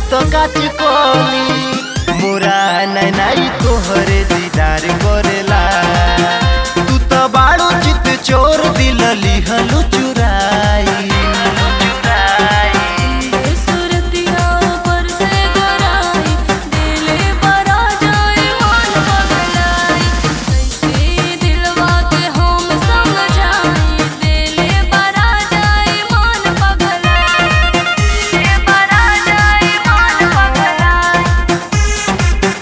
तो काच कोली मोरा नैनाई तोहरे दीदार करेला तू तो बाड़ू चित चोर दिल लिहलू चुराई सुरतिया ऊपर से गराई दिले बरा जाए मन पगलाई कैसे दिलवा के हम समझाई दिले बरा जाए मन पगलाई दिले बरा जाए मन पगलाई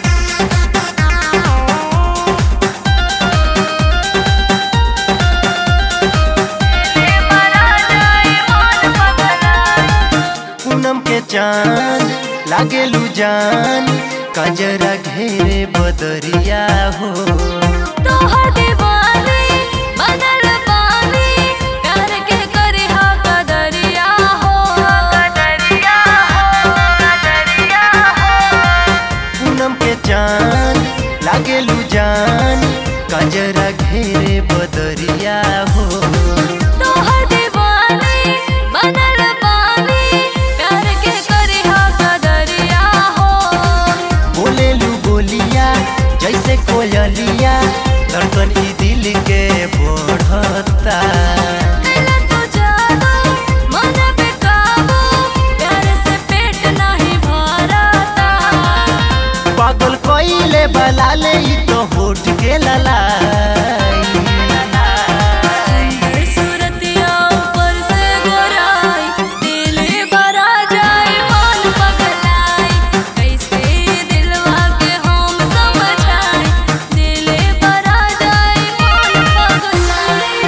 दिले बरा जाए मन पगलाई पूनम के चांद लागेलू जान कजरा घेरे बदरिया हो तोहर दीवानी बनल बानी प्यार के करे हा कदरिया हो कदरिया हो कदरिया हो पूनम के चांद लागेलू जान कजरा घेरे बदरिया हो तोहर दीवानी बनल बानी प्यार के करे हा कदरिया हो बोलेलू बोलिया जैसे कोयलिया धड़कन ई दिल के बढ़ता दिल तो जादू मन पे काबू प्यार से पेट नहीं भरता पागल कोइले बलाले ई तो होठ के ललाई सुंदर सूरतिया ऊपर से गोराई दिले भरा जाए मन पगलाई कैसे दिलवा के हम समझाई दिले भरा जाए मन पगलाई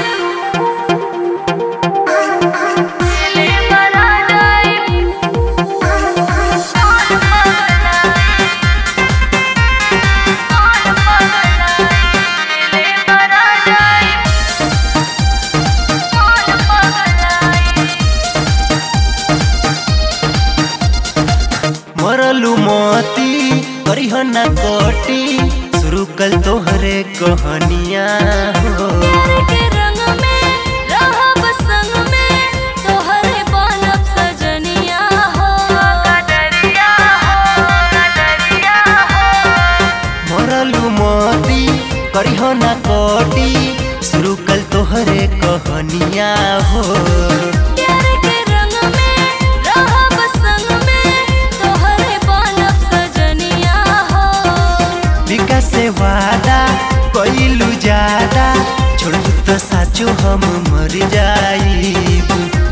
दिले भरा जाए मन पगलाई मन पगलाई दिले भरा जाए मन पगलाई मरलू मोती करिहना कोटी शुरू कल तोहरे कहानिया हो प्यार के रंग में रहब संग में तोहरे बनब सजनिया हो कदरिया हो कदरिया हो मरलू मोती करिहना कोटी शुरू कल तोहरे कहानिया हो प्यार के रंग में रहब संग में तोहरे बनब सजनिया हो विकास से वादा कइलू ज्यादा छोड़ तो साचो हम मर जाई